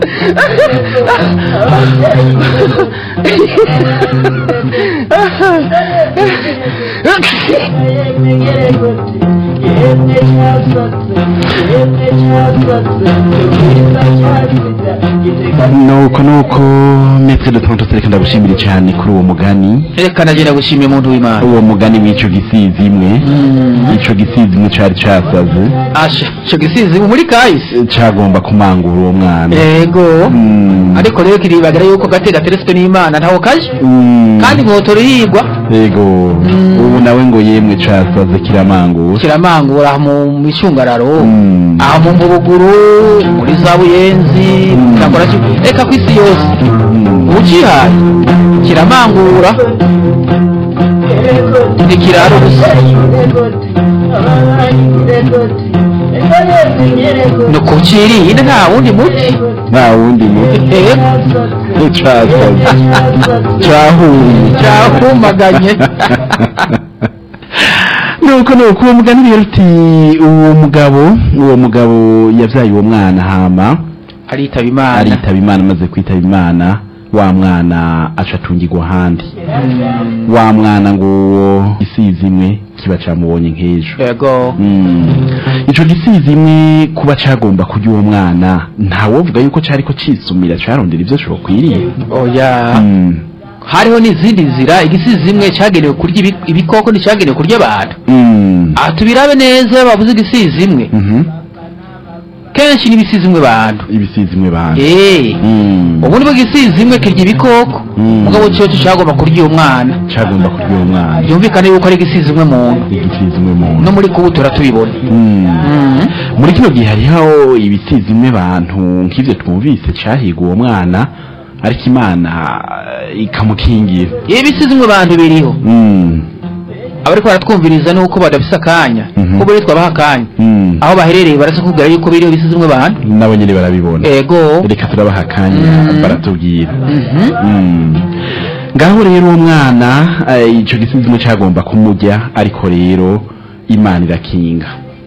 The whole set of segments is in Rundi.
nuko nuko metre de tonto reka ndagushimire cyane kuri uwo mugani reka nagenda gushimira umuntu w'imana uwo mugani w'ico gisizi imwe ico gisizi imwe cari casaze asha ico gisizi muri kahise cagomba kumangura uwo mwana ego Mm. ariko rero kiribagara yuko gate gateretswe n'imana ntaho kaje Mm. kandi mwotora yigwa yego ubu nawe ngo yemwe casaze kiramangura kiramangura aha mu micungararo Mm. aha mu mbubuguru muri za buyenzi Mm. cyakora ki reka ku isi yose Mm. ucihaye kiramangura ntikirara ubusa ni ukukirinde nta wundi muti nta wundi muti ego casaze cahuye cyahumaganye nuko nuko uwo mugani rero uti uwo mugabo uwo mugabo yavyaye uwo mwana hama aritaba imana aritaba imana amaze kwitaba imana wa mwana aca atungirwa ahandi wa mwana ngo uwo gisizi imwe kiba camubonye nk'ejo ego Mm. ico gisizi imwe kuba cagomba kurya uwo mwana ntawovuga yuko cariko cisumira carondera ivyo cokwiriye oya Mm. hariho n'izindi nzira igisizi imwe cyagenewe kurya ibi- ibikoko nticyagenewe kurya abantu Mm. aha tubirabe neza bavuze igisizi imwe Mhm. kenshi n'ibisizi imwe bantu ibisizi imwe bana eee Mm. ubundi bw'igisizi imwe kirya ibikoko Mm. mugabo cyo cyagomba kurya uwo mwana cagomba kurya uwo mwana byumvikane yuko ari igisizi imwe muntu igisizi imwe muntu no muri kubutura tubibona Mm. Mhm. muri kino gihe hariho ibisizi imwe bantu nk'ivyo twumvise cahiga uwo mwana ariko imana eh, ikamukingira ibisizi imwe bantu biriho Mm. abariko baratwumviriza nuko badafise akanya Mhm. kuko bari twabaha akanya Mm. aho baherereye baraza kubwira yuko biriho ibisizi imwe bantu nabo nyene barabibona ego reka turabaha akanya Mm. baratubwira Mhm. Mm. ngaho rero uwo mwana eh, ico gisizi imwe cagomba kumurya ariko rero imana irakinga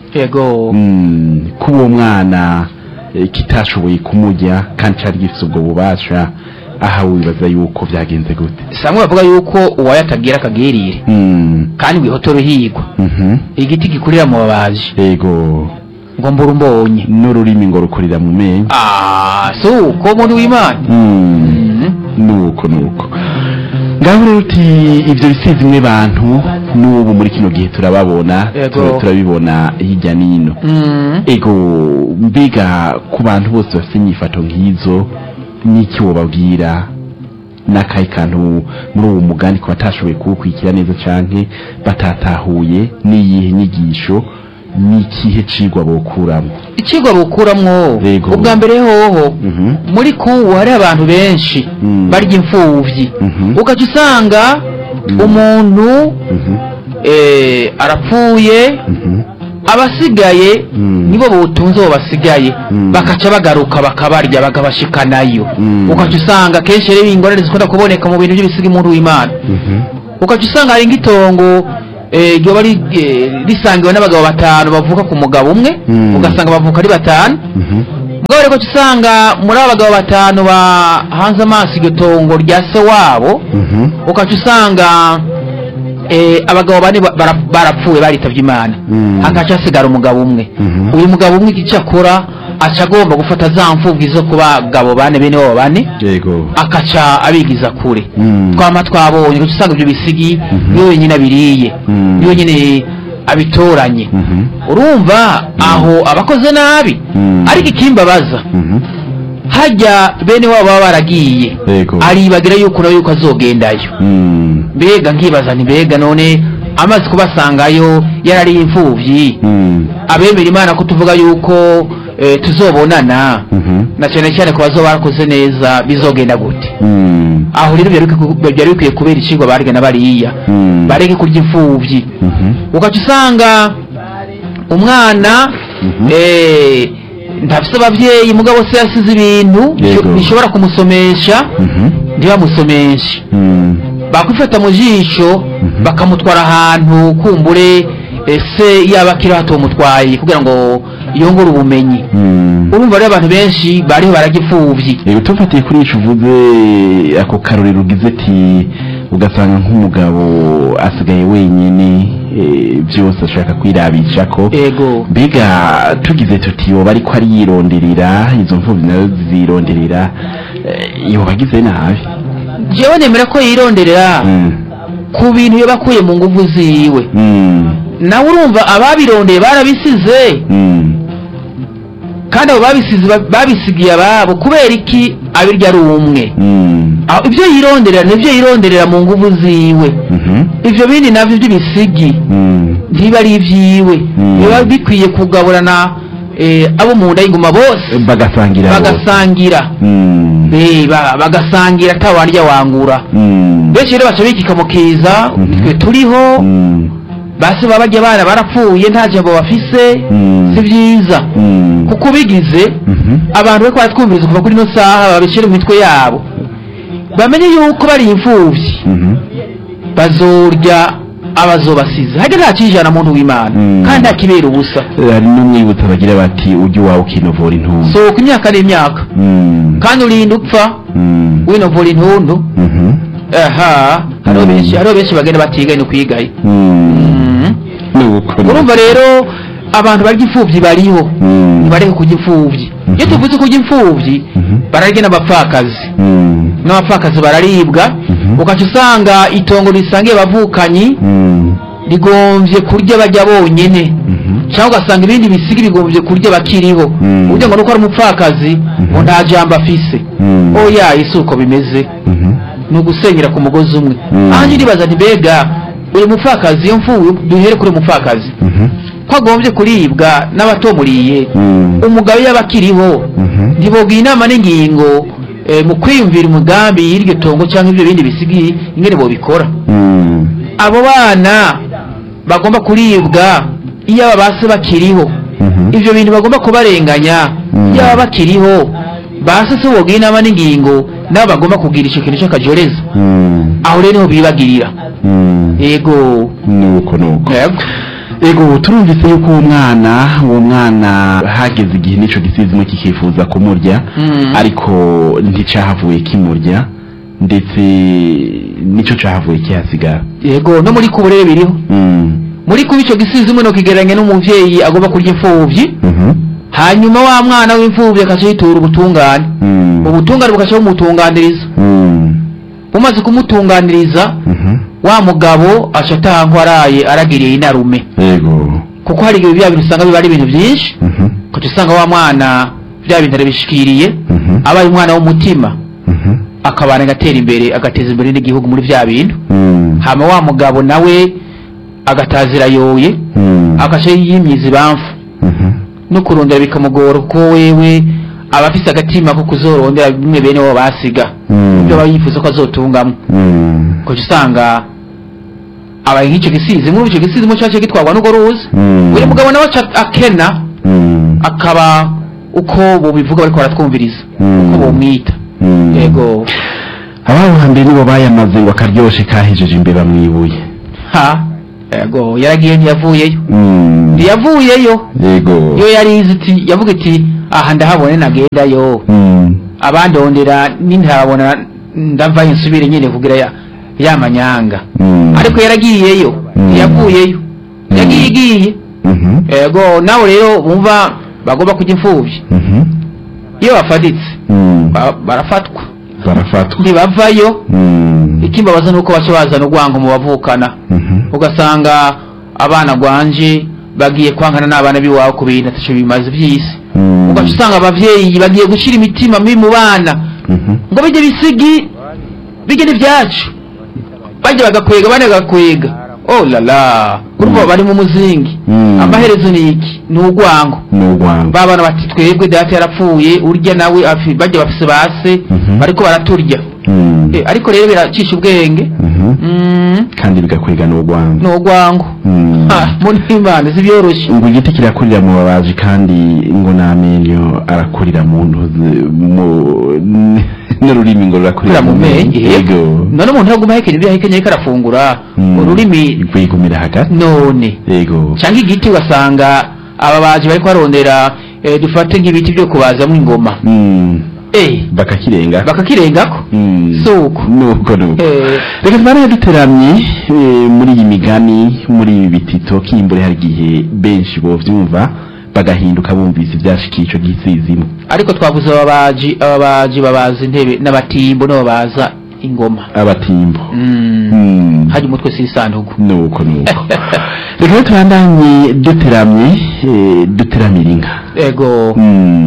ego Mm, kuba uwo mwana eh, kitashoboye kumurya kandi cari gifise ubwo bubasha aha wibaza yuko vyagenze gute samwe bavuga yuko uwayo atagira akagirire Mm, kandi wihotora uhigwa mhm, igiti gikurira mu babaji ego ngo mbura umbonye n'ururimi ngo rukurira mu menyo ah si uko muntu w'imana Mm, Mhm. nuko nuko ngaho rero uti ivyo bisizi imwe bantu n'ubu muri kino gihe turababona Ego. tura- turabibona hirya n'ino Mhm. ego mbega ku bantu bose bafite inyifato nk'izo n'iki wobabwira n'akahe kantu muri uwo mugani ku batashoboye kuwukurikira neza canke batatahuye n'iyihe nyigisho n'ikihe cigwa bokuramo ikigwa bukuramwo Yego. ubwa mbere hoho Mhm. muri kubu hari abantu benshi Mm. barya imfuvyi Mhm. ugaca usanga Mm. umuntu Mhm. eh, arapfuye Mhm. abasigaye Mm. nibo butunze abo basigaye Mm. bakaca bagaruka bakabarya bakabashikanayo Mm. ugaca usanga kenshi rero ingorane zikunda kuboneka mu bintu by'ibisiga umuntu w'imana Mhm. ugaca usanga hari nk'itongo eh, ryoba ri- eh, risangiwe n'abagabo batanu bavuka ku mugabo umwe Mm. ugasanga bavuka ari batanu Mhm. mugabo rero ugaca usanga muri abo bagabo batanu bahanze amaso iryo tongo rya se wabo Mhm. ugaca usanga eh, abagabo bane ba- bara- barapfuye baritavye imana Mm. hakaca hasigara umugabo umwe Mhm. uyu mugabo umwe icyo akora aca agomba gufata za mfubwi zo ku bagabo bane bene wabo bane yego akaca abigiza kure Mm. twama twabonye ugaca usanga ibyo bisigi Mhm. niwe wenyine abiriye Mm. niwe wenyine abitoranye Mhm. urumva aho abakoze nabi Mm. ariko ikimbabaza Mhm. hajya bene wabo baba baragiye yego aribagira yuko nawe yuko azogendayo Mm. mbega nkibaza nti mbega none amaze kubasangayo yarariye imfuvyi Mm. abemera imana ko tuvuga yuko eh, tuzobonana Mhm. na cyane cyane ku bazoba barakoze neza bizogenda gute Mm. aho rero byari bikwiye- byari bikwiye kubera icigwa barya na bariya Mm. bareke kurya imfuvyi Mhm. ugaca usanga umwana Mhm. eh, ntafise abavyeyi mugabo se yasize ibintu Yego. bishobora kumusomesha Mhm. ntibamusomeshe Mm. bakwifata mu jisho bakamutwara ahantu kumbure ese yaba akiri hato mutwaye kugira ngo yongera ubumenyi Mm. urumva rero abantu benshi bariho barajya imfubyi Yego tufatiye kuri ico uvuze ako karorero ugize ati ugasanga nk'umugabo asigaye wenyine eh, byose ashaka kwirabishako ego mbega tugize tuti yoba ariko ariyironderera izo mfubyi nazo zironderera eh, yoba agize nabi jewe nemera ko yironderera Mm. ku bintu yabakuye mu nguvu ziwe Mm. nawe urumva ababirondeye barabisize Mm. kandi abo babisize ba- babisigiye ababo kubera iki abirya ari umwe Mm. Aho ibyo yironderera nibyo yironderera mu nguvu ziwe Mhm. ivyo bindi navyo by'ibisigi Mm. ntiba ari ivyiwe Mm. biba bikwiye kugaburana eh, abo mu nda y'ingoma bose bagasangira bose. bagasangira Mm. Eh, ba- bagasangira atawarya wangura Mm. benshi rero baca bikika mu kiza Mhm. twe turiho Mm. basi baba barya abana barapfuye nta jambo bafise Mm. si vyiza Mm. kuko bigize Mhm. abantu bariko baratwumviriza kuva kuri ino saha babishyire mu mitwe yabo bamenye yuko bari imfuvyi Mhm. bazorya abazobasize hajya nta kijana muntu w'imana Mm. kandi nta kibera ubusa hari n'umwibutsa bagira bati ujye iwawe ukinovura intumbi sohoka imyaka n'imyaka Mm. kandi urinda upfa Mm. winovura intundu Mhm. aha hariho Mm. benshi hariho benshi bagenda batiga no kwigayo Mm. Nuko ni- urumva rero abantu barya imfuvyi bariho Mm. ntibareke kurya imfuvyi iyo Mhm. tuvuze kurya imfuvyi Mhm. bararya n'abapfakazi Mm. n'abapfakazi bararibwa Mhm. ugaca usanga itongo risangiye abavukanyi Mm. rigomvye kurya bajya bonyene Mhm. cyangwa ugasanga ibindi bisigi bigomvye kurya bakiriho Mm. uburyo ngo nuko ari umupfakazi ngo nta jambo afise Mm. oya isi uko bimeze Mhm. ni ugusenyera ku mugozi umwe Mm. ahanje ndibaza nti mbega uyu mupfakazi iyo mfuwe duhere kuri uyu mupfakazi Mhm. ko agombye kuribwa n'abatomuriye Mm. umugabo yaba akiriho Mhm. ntiboga inama n'ingingo eh, mu kwiyumvira umugambi y'iryo tongo cyangwa ibyo bindi bisigi ingene bobikora Mm. abo bana bagomba kuribwa iyo aba base bakiriho Mhm. ivyo bintu bagomba kubarenganya Mm. iyo baba bakiriho base se boga inama n'ingingo nabo bagomba kugira ico kintu c'akajoreza Mm. aho rero niho bibagirira Mm. yego nuko nuko yego ego turumvise yuko uwo mwana uwo mwana hageze igihe n'ico gisizimo kikifuza kumurya Mm. ariko nticahavuye kimurya ndetse nico cahavuye kihasigara yego no muri kuburere biriho Mm. muri kuba ico gisizimo no kigereranya n'umuvyeyi agomba kurya imfuvyi Mhm. hanyuma wa mwana w'imfuvyi akaca yitura ubutungane Mm. ubutungane bugaca bumutunganiriza Mm. bumaze kumutunganiriza Mhm. wa mugabo aca ataha nk'uwaraye aragiriye inarume ego kuko hari igihe bya bintu usanga biba ari ibintu byinshi Mhm. ukaca usanga wa mwana bya bintu arabishikiriye Mhm. abaye umwana w'umutima Mhm. akabana agatera imbere agateza imbere n'igihugu muri bya bintu Mm. hama wa mugabo nawe agatazira yoye Mm. agaca yimyiza ibamfu Mhm. no kurondera bikamugora kuko wewe aba afise agatima ko kuzorondera bimwe bene wabo basiga Mm. ibyo aba yifuza ko azotungamwo Mm. ukaca usanga abaye nk'icyo gisizi muri icyo gisizi mu cyacu gitwarwa n'urwo ruzi Mm. buri mugabo nawe aca akena Mm. akaba uko bubivuga bariko baratwumviriza Mm. uko bumwita Mm. yego ababo hambere nibo bayamaze ngo akaryoshe kahejeje imbeba mwibuye ha yego yaragiye ntiyavuyeyo Mm. ntiyavuyeyo yego iyo yarize iti yavuga iti aha ndahabone nagendayo Mm. abandondera nintabona ndavayo nsubire nyine kugira ya ya manyanga Mm. ariko yaragiyeyo Mm. ntiyavuyeyo Mm. yagiye igiye Mhm. yego nawe rero bumva bagomba kujya imfubyi Mhm. iyo bafaditse Mm. ba- barafatwa barafatwa ntibavayo Mm. ikimbabaza nuko baca bazana urwango mu bavukana Mhm. ugasanga abana gwanje bagiye kwankana n'abana b'iwabo ku bintu ataco bimaze vy'isi Mm. ugaca usanga abavyeyi bagiye gushira imitima mibi mu bana Mhm. ngo bijye bisigi bijye n'ivyacu bajya bagakwega abandi bagakwega oh la la urumva bari mu muzingi Mm. amaherezo ni iki ni urwango ni urwango ba bana bati twebwe data yarapfuye urya nawe afi- bajya bafise base Mhm. bariko baraturya Mm. Eh, ariko rero biracisha ubwenge Mhm. Mm, kandi bigakwega n'urwango ni urwango Mm. Ah, muri imana si byoroshye ngo igiti kirakurira mu babaji kandi ngo n'amenyo arakurira mu ntozi mu n'ururimi ngo rurakurira kurira mu menyo yego none umuntu aguma ahekenya ibyo ahekenya ariko arafungura Mm. ururimi rwigumira hagati none yego cyangwa igiti ugasanga ababaji bariko barondera eh, dufate nk'ibiti byo kubazamwo ingoma Mm. eh bakakirenga bakakirengako Mm. suko nuko nuko Eh. reka tubane duteramye eh, muri iyi migani muri ibi bitito kimbure hari igihe benshi bovyumva bagahinduka bumvise ivyashikiye ico gisizimo ariko twavuze ababaji ababaji babaza intebe n'abatimbo nabo baza ingoma abatimbo mm. Mm. hari umutwe s'isanduku nuko nuko reka rero tubandanye duteramye eh, duteramira inka ego Mm.